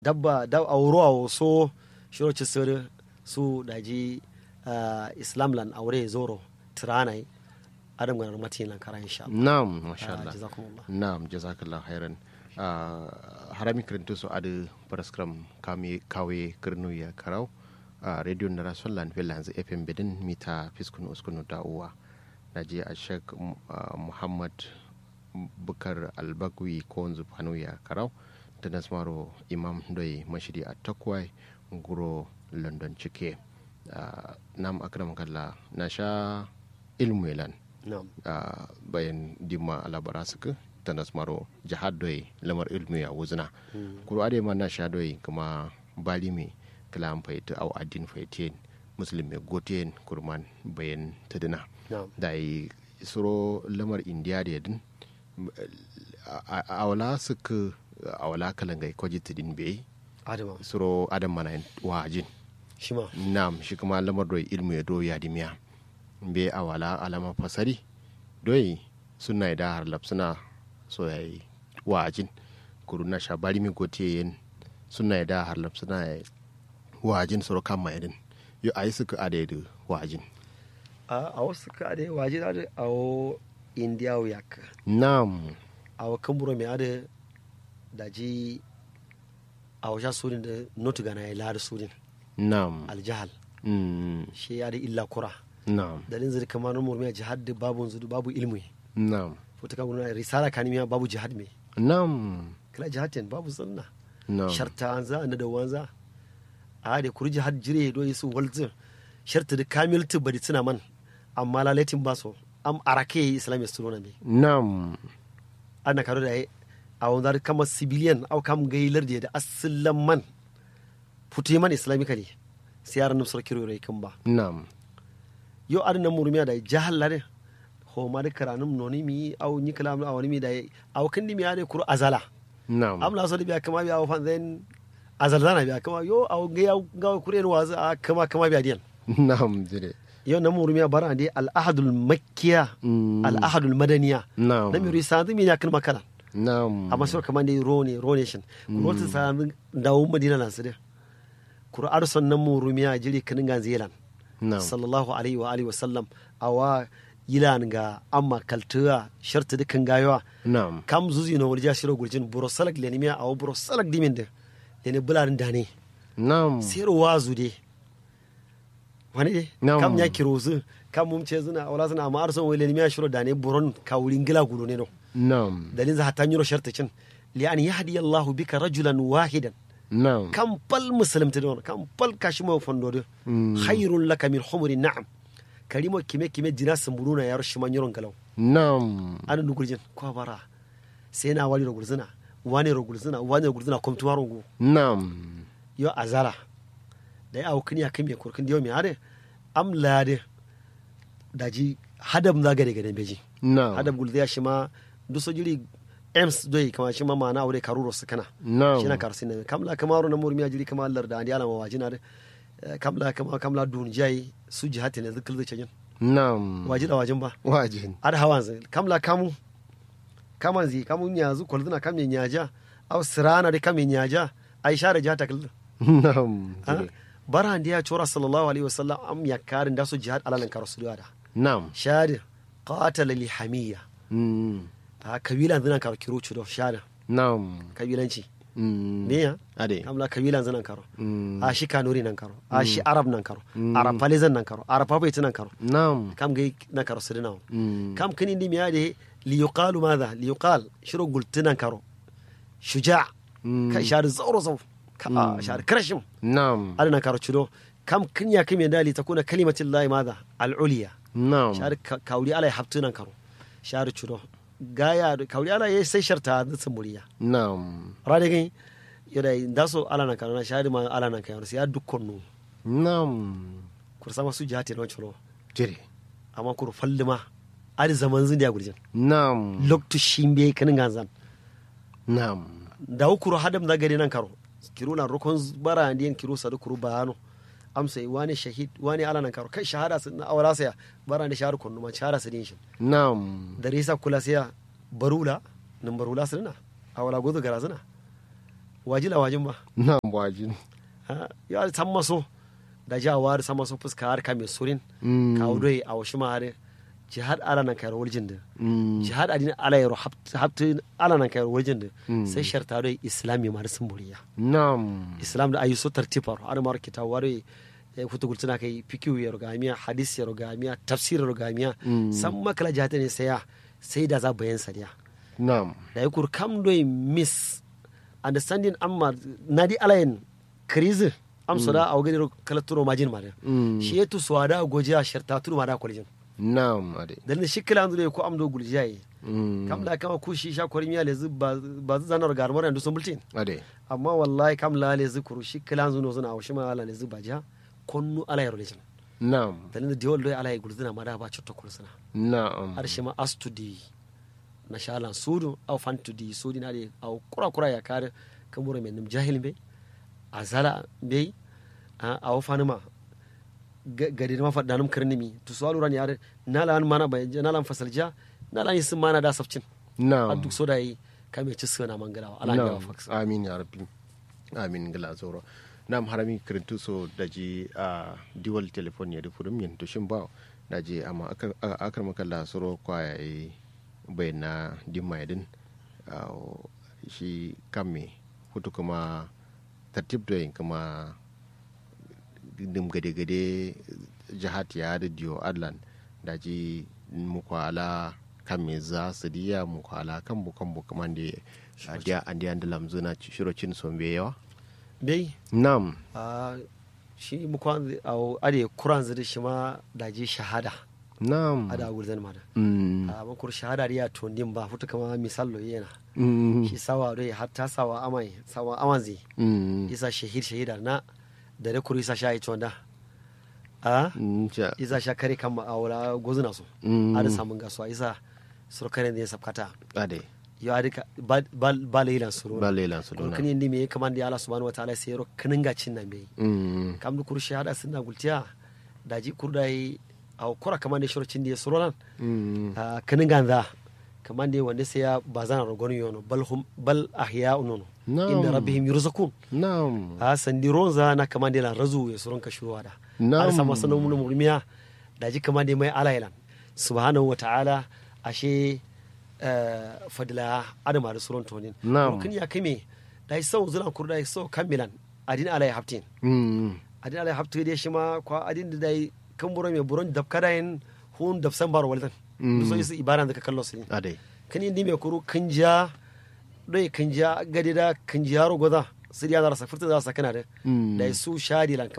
dabba da auro a so shiro ci sir su daji islam lan aure zoro tiranai adam ganar mati lan kara insha Allah na'am masha Allah jazakumullah na'am jazakallah khairan harami kirinto so adu paraskram kami kawe kirnu ya karau a radio na rasul lan villa hanzu fm bedin mita fiskun uskunu da uwa na je a shek muhammad bukar albagwi ko wanzu fanu ya karau da nasmaro imam doi mashidi a takwai guro london cike nam akram kalla na sha ilmu yalan na'am bayan dimma alabara suka ta nasmaro jihad doi lamar ilmu ya wuzna kuro ade ma na sha doi kuma bali me kala an faita au adin faitin muslim me goten kurman bayan tadina na'am da yi suro lamar indiya da yadin a wala suka a wala kalangai kwaji tidin bai adama suro adam mana wajin shi ma nam shi kuma lamar doi ilmu ya do ya dimiya bai a wala alama fasari doi suna da har suna so ya yi wajin kuru na sha bari mi gote yin suna da har suna ya wajin suro kan mayadin yo a yi suka adaidu wajin a wasu ka da waje da a o india yak nam a wa kamburo mai ada daji a wajen surin da notu gana ya lada surin nam aljahal mm, shi ya da illa kura nam dalin zai kamar na murmiya jihad da babu zudu babu ilmi nam fota kan guna risala kanimiya babu jihad me nam kala jihad ten babu sunna nam sharta an za na da wanza a da kuri jihad jire do yisu walzin sharta da kamil tu bari tuna man amma lalatin ba so am arake islamiyya sunona me nam ana karo da a wanda kama civilian au kam gailar da asalin man putu man islamically sai yaran nan sarki rore kan ba nam yo adana murmiya da jahal lare ho ma da karanum noni mi au ni kalam au ni mi da au kan ni mi ade kuru azala nam am la so da biya kama biya au fan then azal zana biya kama yo au ga ya ga kure ni wazu a kama kama biya diyan nam jire yo na murmiya bara de al ahadul makkiya Mm. al ahadul madaniya nam na mi risadu mi ya kan makala nam amma sura kamar da rone rone shin kuro ta sami dawo madina na su da kuro arson nan mu rumiya jiri kanin ga zelan nam sallallahu alaihi wa alihi wa sallam awa yilan ga amma kaltuwa sharta dukan gayawa nam kam zuzi no wulja shiro gurjin buro salak le nimiya awo buro salak dimin da le ne bularin da ne nam sai wazu de wani de Nam. kam ya kiro zu kam mum ce zuna wala zuna amma arson wai le nimiya shiro da ne buron kawulin gila gulo ne no nam dalin za hatta nyiro sharta cin li an yahdi Allah bika rajulan wahidan nam kam pal muslimta don kam pal kashimo fondo Mm. khairun laka min humri na'am karimo kime kime jina samburuna yaro shima nyoron galaw nam anu nugurjin ko bara sai na wali rogulzina wani rogulzina wani rogulzina kom tuwaro go nam yo azala da ya awu kiniya kime kurkin diyo mi ade am lade daji hadam za gade gade beji nam hadam gulziya shima duso jiri ems doyi kama shima mana aure karuro su kana nam shina karsin ne kamla kamaro na murmiya jiri kama Allah da andi alama wajina de Eh, kamla kama kamla dun jai su jihati ne zikil zai cajin nam waji da wajin ba wajin ad hawan zai kamla kamu kaman zi kamu nyazu kolzina kamme nyaja aw sirana de kamme nyaja aisha da jata kil nam jire bara ndiya chora sallallahu alaihi wasallam am yakarin da su jihad alalan karasu da nam shadi qatala li hamiya Mm. a kabilan zina karo kiro chudo shada nam kabilanci Mm. me ya ade kamla kabilan zina karo Mm. a shi kanuri nan karo a shi arab nan karo arab palizan nan karo arab papaiti nan karo nam kam gai nan karo su dinawo Mm. kam kini ndi miya de liyuqalu madha liyuqal shiro gultinan karo shuja Mm. ka shari zauro zau ka a shari krashim nam adana karo chudo kam kinya kimi da li takuna kalimatin lahi madha al-uliya nam shari ka- kauri ala habtunan karo shari chudo gaya kauri ala yayi sai sharta da muriya nam rade gai yoda ndaso ala nan karo na shari ma ala nan karo sai ya dukkan nu nam kursa masu jihati na chudo jire amma kuru fallima ari zaman zin da gurjin nam loktu shimbe kanin ganzan nam da kuro hadam da gari nan karo kiro na rokon bara ndiyan kiro sadu kuro bayano amsa wani shahid wani ala nan karo kai shahada sun na awala saya bara da shahar kunnu ma shahada su din shi nam da risa kula saya barula nan barula sunna awala gozo gara suna wajila wajin ba na wajin Ha, ya san maso da jawa da san maso fuska har ka mai surin Mm. ka wudoi a washi ma har jihad ala nan kayar waljin da Mm. jihad adin ala yaro haftu ala nan kayar waljin da Mm. sai sharta doi islami ma da sun buriya nam islam da ayi so tartifar har mar kita ware kuta gultuna kai fikiyu ya rogamiya hadis ya rogamiya tafsir ya rogamiya Mm. san makala jihad ne sai ya sai da za bayan sariya nam da yakur kam doi miss understanding amma nadi alayen krizi am soda a wagani kala turo majin ma da Mm. shi yetu swada gojiya sharta turo ma da kwalijin nam ade dalilin shi kila andu ko am do guljiya yi Mm. kam la kama ku shi sha kwarin miya lezu ba ba zu zanar garmar yanzu sun bultin ade amma wallahi kam la lezu kuru shi kila andu no suna awshi ma ala lezu baja konnu ala yaro lejin nam dalilin diwol doy ala yi gulzina ma da ba cutto kulsuna nam har shi ma astudi na shalan sudu au fantudi sudi na de au kura kura ya kare kamuro men nim jahil be azala be au fanima gadi ma fadda num karnimi to so aluran yare nala an mana bai nala an fasalja nala an sun mana da safcin a nam duk so da yi kame ci suna mangalawa ala ga nam fax amin ya rabbi amin gila zoro nam harami kirintu so daji a diwal telefon ya rufu yin to shin ba daji amma akar akar makalla soro kwaya yi bayana dimma yadin shi kamme hutu kuma tartib da yin kuma dim gade-gade jihat ya da diyo adlan daji mukwala kan me za su diya mukwala kan bukan bukaman da a diya an diya da lamzuna shirocin sombe yawa bai nam a shi mu kwan au ade kuran zidi shi ma daji shahada nam ada gulzan ma da Mm, a man kur shahada riya to nim ba futa kama misallo yana mm, shi sawa dai hatta sawa amai sawa amanzi mm, isa shahid shahida na da da kuri isa sha ito da a mm, ja- isa sha kare kan ma awla gozuna so Mm. ada samun gasuwa isa surkaren da ya sabkata ade yo adika ba ba leilan suru ba lelan su kun dona kini ndi me kaman da Allah subhanahu wataala sai ro kinin gacin nan bai Mm, kam du kur shahada sunna gultiya daji kurdai aw kura kaman da shirocin da ya suru nan mm, a kinin ganza kaman da wanda sai ya bazana rogonu yono bal hum bal ahya'un nono Na'am. inda rabbihim yurzakun nam a sandi ronza na kama da razu ya suron ka shuruwa da Na'am. har sama sanan mun murmiya da ji kama da mai alailan subhanahu wa ta'ala ashe eh, fadila adama da suron tonin Na'am. kun ya kame da yi sau zulan kurda yi sau kamilan adin alai haftin Mm, adin alai haftin da shi ma kwa adin da dai kan buro mai buron dab kada yin hun dab san baro waldan Mm. so su ibaran da ka kallo su ne ade kan indi mai kuru kan ja dai kan ja gadi da kan ja yaro goza siriya za sa furta za sa kana da Mm. da su shadi lan